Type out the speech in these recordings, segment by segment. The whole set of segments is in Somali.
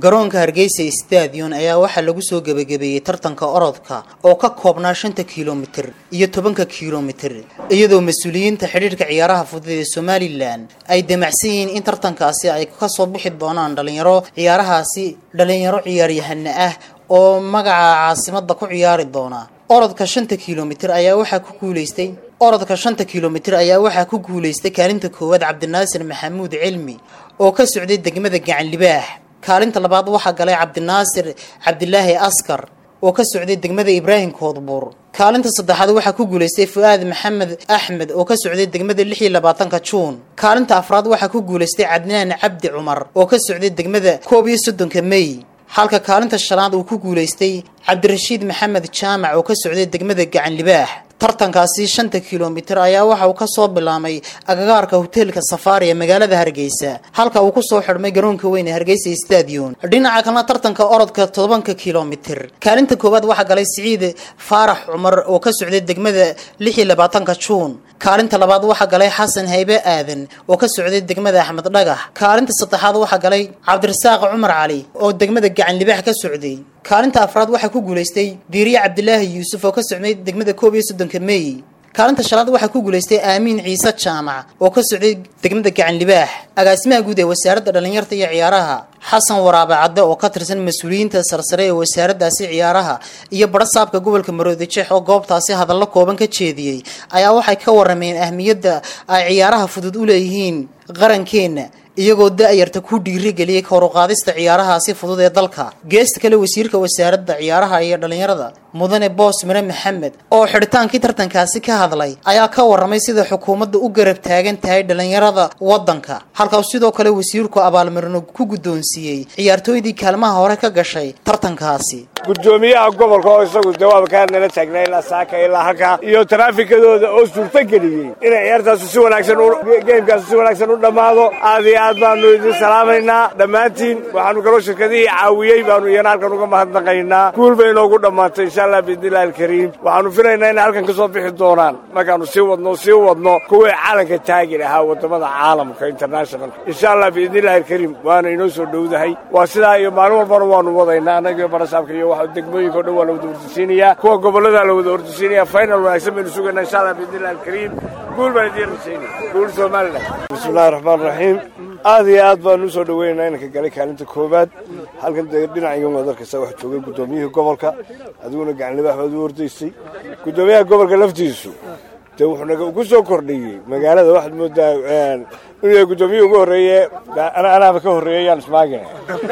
garoonka hargeysa stadion ayaa waxaa lagu soo gebagabeeyey tartanka orodka oo ka koobnaa shanta kilomitir iyo tobanka kilomitir iyadoo mas-uuliyiinta xidhiirka ciyaaraha fudud ee somalilan ay damacsan yihiin in tartankaasi ay kasoo bixi doonaan dhalinyaro ciyaarahaasi dhalinyaro ciyaaryahana ah oo magaca caasimada ku ciyaari doona orodka shanta kilomitir ayaa waxaa ku guuleystay orodka shanta kilomitir ayaa waxaa ku guuleystay kaalinta koowaad cabdinaasir maxamuud cilmi oo ka socday degmada gacan libaax kaalinta labaad waxaa galay cabdinaasir cabdilaahi askar oo ka socday degmada ibraahim koodbuur kaalinta saddexaad waxaa ku guuleystay fu-aad maxamed axmed oo ka socday degmada lix iyo labaatanka juun kaalinta afraad waxaa ku guuleystay cadnaan cabdi cumar oo ka socday degmada koob iyo soddonka mey halka kaalinta shanaad uu ku guuleystay cabdirashiid maxamed jaamac oo ka socday degmada gacan libaax tartankaasi shanta kilomitir ayaa waxa uu kasoo bilaamay agagaarka hoteelka safaari ee magaalada hargeysa halka uu kusoo xidhmay garoonka weyn ee hargeysa stadion dhinaca kalena tartanka orodka tobanka kilomitir kaalinta koowaad waxaa galay siciid faarax cumar oo ka socday degmada lix iyo labaatanka juun kaalinta labaad waxaa galay xasan haybe aadan oo ka socday degmada axmed dhagax kaalinta saddexaad waxaa galay cabdirasaaq cumar cali oo degmada gacan libaax ka socday kaalinta afraad waxaa ku guuleystay diiriye cabdilaahi yuusuf oo ka socday degmada koob iyo soddonka mey kaalinta shanaad waxaa ku guuleystay aamiin ciise jaamac oo ka socday degmada gacan libaax agaasimaha guud ee wasaaradda dhallinyarta iyo ciyaaraha xasan waraabe cadde oo ka tirsan mas-uuliyiinta sarsare ee wasaaraddaasi ciyaaraha iyo badhasaabka gobolka maroodijeex oo goobtaasi hadallo kooban ka jeediyey ayaa waxay ka warameen ahmiyadda ay ciyaaraha fudud u leeyihiin qarankeenna iyagoo da-yarta ku dhiirigeliyey koruqaadista ciyaarahaasi fudud ee dalka geesta kale wasiirka wasaaradda ciyaaraha iyo dhallinyarada mudane boos mire maxamed oo xidhitaankii tartankaasi ka hadlay ayaa ka waramay sida xukuumadda u garab taagan tahay dhallinyarada waddanka halkaas sidoo kale wasiirku abaalmarino ku guddoonsiiyey ciyaartooydii kaalmaha hore ka gashay tartankaasi gudoomiyaha gobolka oo isagu jawaab kaa nala taagnaa ilaa saaka ilaa halkaa iyo taraafikadooda oo suurtageliyey inay ciyaartaasu si wanaagsan geemkaasu si wanaagsan u dhammaado aad iyo aad baanu idin salaamaynaa dhammaantiin waxaanu kaloo shirkadihii caawiyey baanu iyana halkan uga mahadnaqaynaa guul bay inoogu dhammaatay insha allah biidnillahi alkariim waxaanu filaynaa inay halkan ka soo bixi doonaan markaanu sii wadno sii wadno kuwii calanka taagi lahaa waddamada caalamka internationalka insha allah biidnillahi alkariim waana inoo soo dhowdahay waa sidaa iyo maalin walbana waanu wadaynaa annagiyo barasaabka iyo degmooyinka o dhan waa la wada ordisiinayaa kuwa gobolladaa la wada ordisiinaya final wanaagsan baynu sugaynaa insha allah biidnillahi alkariim guul baan idiin rajaynaya guul somalilan bismillahi raxmaan raxiim aad iyo aad baanu usoo dhaweynaynaa inanka galay kaalinta koowaad halkan dee dhinacigan waad arkaysaa waxa joogay guddoomiyihii gobolka adiguna gacanlibaax baad u ordaysay guddoomiyaha gobolka laftiisu dee wuxuu ku soo kordhiyey magaalada waxaad moodaa inuu guddoomiyihi ugu horreeye anaaba ka horreeyay yaan ismaagin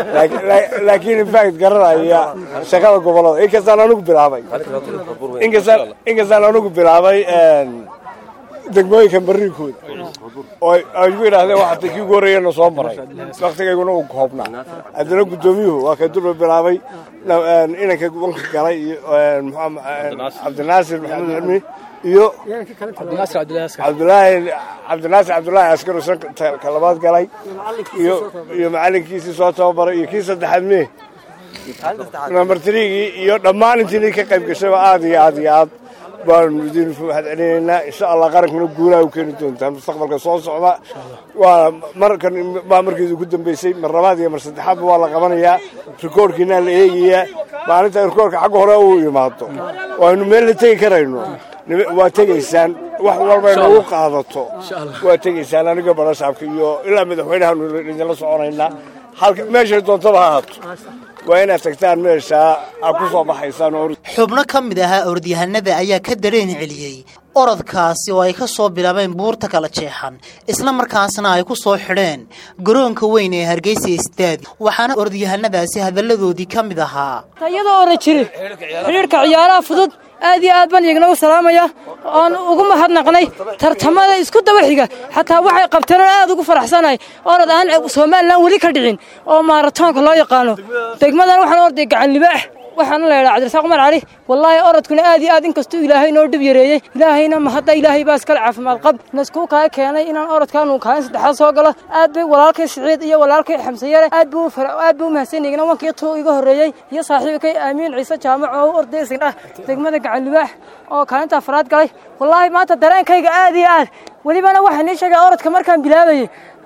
laakiin infact garanaya shaqada gobollada inkastaan anugu bilaabay inkastaan anugu bilaabay degmooyinka bariinkooda oo ay ku yidhaahdeen waxaa kii ugu horreeyana soo maray waktigayguna uu koobnaa haddana guddoomiyuhu waa kay durba bilaabay inanka wanka galay iyo cabdinaasir maxamed cilmi iyo cabdulaahi cabdinaasir cabdulaahi askaro sanka labaad galay iyo iyo macalinkiisii soo tababaray iyo kii saddexaad mee number trigii iyo dhammaan intiinii ka qayb gashayba aad iyo aad iyo aad baanu idin mahad celinaynaa insha allah qarankuna guulaha u keeni doontaa mustaqbalka soo socda waa markan baa markiidu ku dambeysay mar labaad iyo mar saddexaadba waa la qabanayaa rikoorkiinaa la eegayaa maalinta rikoorka xagga hore uu imaado waaynu meel la tegi karayno waa tegaysaan wax walba inagu qaadato waa tegaysaan aniga barasaabka iyo ilaa madaxweynahaanu idinla soconaynaa halka meeshay doontaba ha haato waa inaad tagtaan meeshaa aad ku soo baxaysaan xubno ka mid ahaa orodyahanada ayaa ka dareen celiyey orodkaasi oo ay ka soo bilaabeen buurta kala jeexan isla markaasna ay ku soo xidheen garoonka weyn ee hargeysa istaadi waxaana orodyahanadaasi hadalladoodii ka mid ahaa iyadoo ora jiri xidhiirka ciyaaraha fudud aad iyo aad baan iyagna u salaamaya oon ugu mahadnaqnay tartamada isku daba xiga xataa waxay qabteen oo aad ugu faraxsanahay orod aan somalilan weli ka dhicin oo maaratoonka loo yaqaano degmadan waxaan orday gacan libaax waxaana la yidhaha cabdirasaaq cumar cali wallaahi orodkuna aad iyo aad inkastuu ilaahay noo dhib yareeyey ilaahayna mahadda ilaahay baa iskale caafimaad qab naskuu kaa keenay inaan orodkaanu kaalin saddexaad soo galo aad bay walaalkay siciid iyo walaalkay xamsayare aad buu aad buu umahadsan igna wankii tuu iga horreeyey iyo saaxiibkay aamiin ciise jaamac oo u orday isindhah degmada gacan libaax oo kaalinta afraad galay wallaahi maanta dareenkayga aad iyo aad welibana waxaa nii sheegay orodka markaan bilaabayey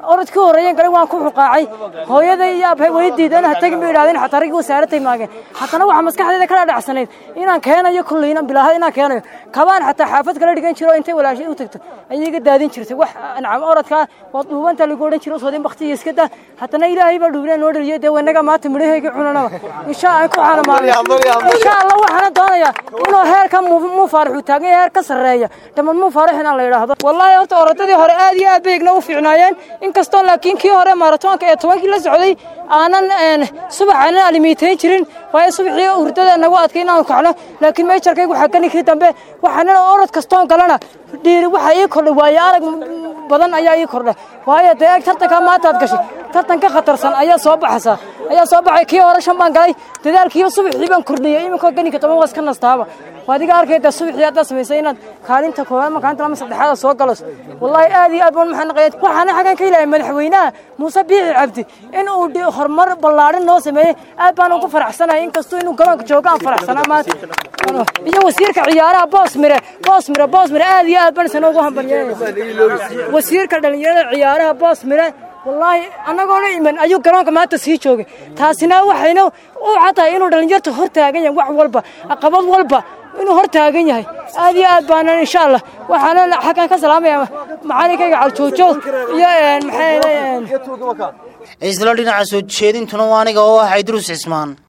orodkii horreeyeen galay waan ku xuqaacay hooyaday iyo aabhay way diideen ha tagin bay yidhahdeen xataa raggii wasaaratay maageen haddana waxaa maskaxdeeda kala dhacsanayd inaan keenayo kulley inaan bilaahad inaan keenayo kabaan xataa xaafad kala dhigan jiro intay walaashay u tagto ayay iga daadin jirtay wax nacam orodkaa waad dhuubanta lagu odhan jiro soodin baktiya iska daa haddana ilaahay baa dhuubnaa noo dhaliyo dee wanaga maanta midhahayga cunanaba insha aan ku xaanamaanay insha allah waxaana doonayaa inuu heerka muu faarax uu taagan yahay heer ka sarreeya dhamad muu faarax inaan la yidhaahdo wallaahi horta orodadii hore aad iyo aad bay igna u fiicnaayeen inkastoo laakiin kii hore maratoonka ee tobankii la socday aanan subax aanan alimiitayn jirin waayo subaxii hurdada nagu adkay inaanu kacno laakiin meejarkaygu waxaa ka ninkii dambe waxaanana orod kastoon galana dhiiri waxa ii kordhay waayo arag badan ayaa ii kordhay waayo dee eeg tartankaa maanta aad gashay tartan ka khatarsan ayaa soo baxaysaa ayaa soo baxay kii hore shan baan galay dadaalkiiba subaxii baan kordhiyey iminkoo ganinka toban waa iska nastaaba waa adiga arkayda subaxii haddaad samaysay inaad kaalinta koowaad ma kaalinta lama saddexaada soo galayso wallaahi aad iyo aad baan maxaa naqaya waxaana xagan ka ilahay madaxweynaha muuse biixi cabdi in uu horumar ballaadhin noo sameeyey aad baan ugu faraxsanahay inkastuu inuu garoonka joogo aan faraxsanaa maanta iyo wasiirka ciyaaraha boosmire boosmire boosmire aad iyo aad baan isna ugu hambalyeynaya wasiirka dhalinyarada ciyaaraha boosmire wallaahi annagoona iman ayuu garoonka maanta sii joogay taasina waxayna u cadtahay inuu dhallinyarta hor taagan yahay wax walba caqabad walba inuu hor taagan yahay aad iyo aad baanan insha allah waxaana xaggan ka salaamaya macalinkayga caljoojo iyo maxaa isla dhinaca soo jeedintuna waa aniga oo ah xaydruus cismaan